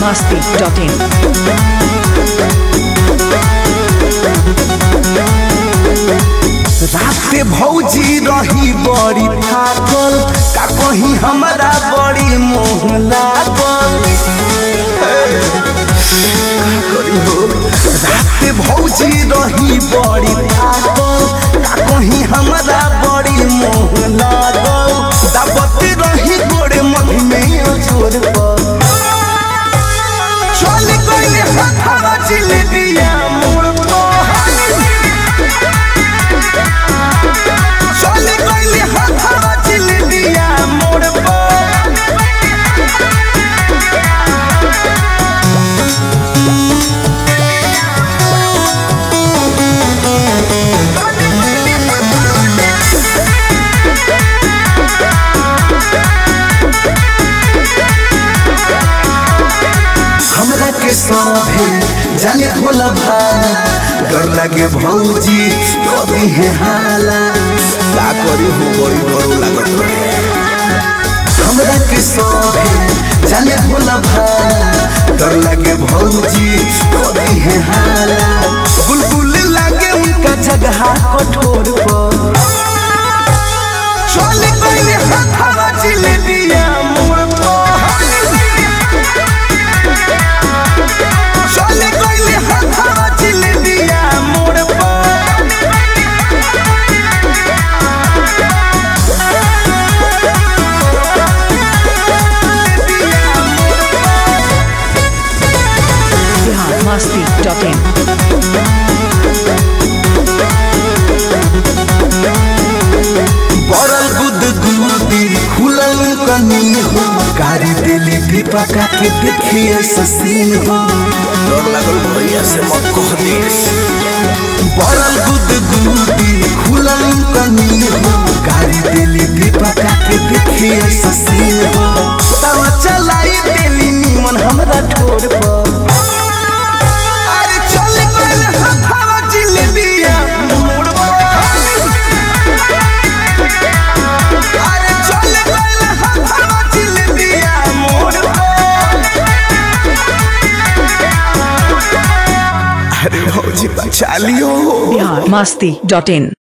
masti.in. राते भौजी रही बड़ी थाकल का कहीं हमरा बड़ी मोह लागल का करी हो राते भौजी रही बड़ी थाकल का कहीं हमरा बड़ी मोह लागल दाबते रही गोड़े मधी में जोर पर चल गइले हथवा जिलेबिया मोर पर चले गइले हथवा जिलेबिया मोड़ पर हमरा के सभे जाने भोला भाला डर लागे भौजी कभी है हाला का करी हो बड़ी डरो लागत रहे हमरा के सभे जाने भोला भाला डर लागे भौजी कभी है हाला बुलबुल लागे उनका जगह कठोर पर चल गइले हथवा जिलेबिया मोर पर चले गइले हथवा जिलेबिया मोड़ पर Bihar masti.in. बरल गुद गुदी खुलल कनी हो गाड़ी दिली भी पका के देखिए ससीन हो डर लागल भैया से मत कह दे बरल गुद गुदी खुलल कनी हो गाड़ी दिली भी पका के देखिए ससीन हो तवा चलाई दिली नीमन हमरा ठोर पर अरे चल गइल हथवा जिलेबिया मोड़ पर अरे चल गइल हथवा जिलेबिया मोड़ पर अरे भौजी बचा लियो Bihar masti.in.